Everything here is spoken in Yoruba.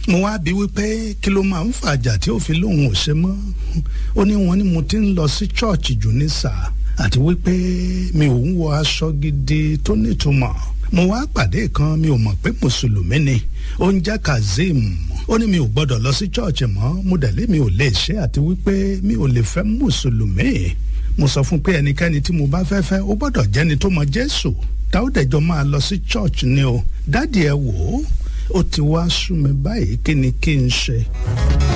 mo wá bí wípé kí ló máa ń fàjà tí ó fi lóun ò ṣe mọ́ ó ní wọn ni mo ti ń lọ sí chọ́ọ̀chì jù ní sáà àti wípé mi ò ń wọ aṣọ gidi tó nítumọ̀ mo wá pàdé kan mi ò mọ̀ pé mùsùlùmí ni ó ń jẹ́ kazeem ó ní mi ò gbọ́dọ̀ lọ sí chọ́ọ̀chì mọ́ mo dẹ̀lé mi ò lè ṣe àti wípé mi ò lè fẹ́ mùsùlùmí mo sọ fún pé ẹnikẹ́ni tí mo bá fẹ́ fẹ́ ó gbọ́dọ̀ jẹ́ni tó mọ jésù tá ó dẹ̀jọ́ máa lọ sí chọ́ọ̀chì ni o dádì ẹ wò ó ó ti wá sú mi báyìí kí ni kí n ṣe.